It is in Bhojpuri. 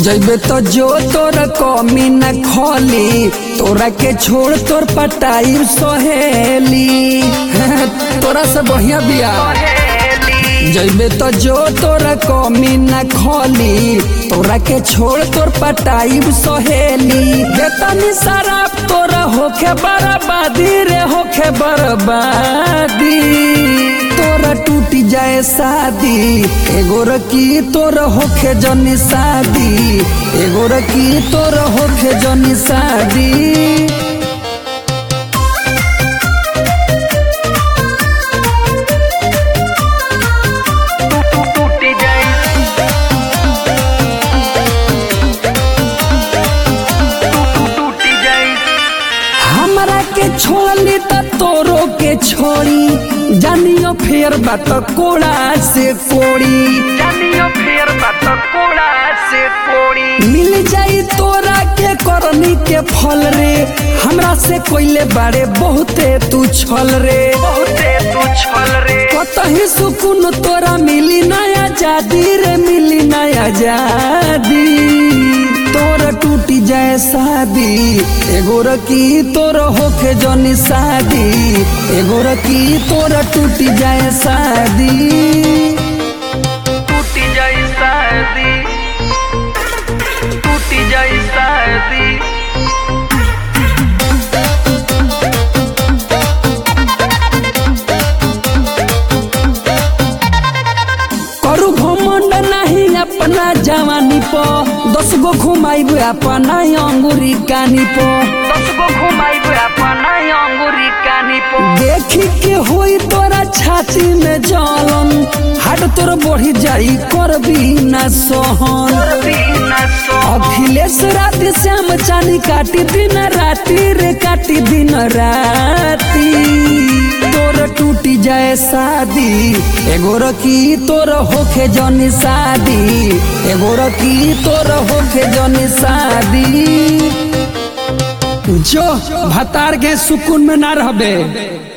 जैबे तो जो तोर कमी न खोली तोरा के छोड़ तोर पटाई सहेली तोरा से बढ़िया बिया जैबे तो जो तोरा कमी न खोली तोरा के छोड़ तोर पटाई सहेली बेतनी शराब तोरा होखे बर्बादी रे होखे बर्बादी तोरा टूटी जाए शादी एगो रकी तोर होखे जनी शादी एगो रकी तोर होखे जनी शादी टूटी जाई टूटी जाई हमरा के छोड़ली त तोरो के छोड़ी जानियो फेर बात कोड़ा से कोड़ी जानियो फेर बात कोड़ा से कोड़ी मिल जाई तोरा के करनी के फल रे हमरा से कोइले बारे बहुते तू छल रे बहुते तू छल रे कतही सुकून तोरा मिली नया जादी रे मिली नया जादी तोरा टूटी जाए शादी एगो रकी तोर होखे जनी शादी एगो रकी तोरा टूटी जाए शादी टूटी जाई शादी टूटी जाई शादी करू घमंड नहीं अपना जवानी प दस गो घुमाइब अपना अंगुरी कानी प दस गो घुमाइब अपना अंगुरी कानी पो देखी के होई तोरा छाती में जलन हाट तोर बढ़ी जाई करबी ना सोहन बिना सो अखिलेश राति श्याम चानी काटी दिन राति रे काटी दिन राति तोर टूटी जाए शादी एगो रकी तोर होखे जनी शादी एगो रकी तोर होखे जनी शादी जो भतार के सुकून में ना रहबे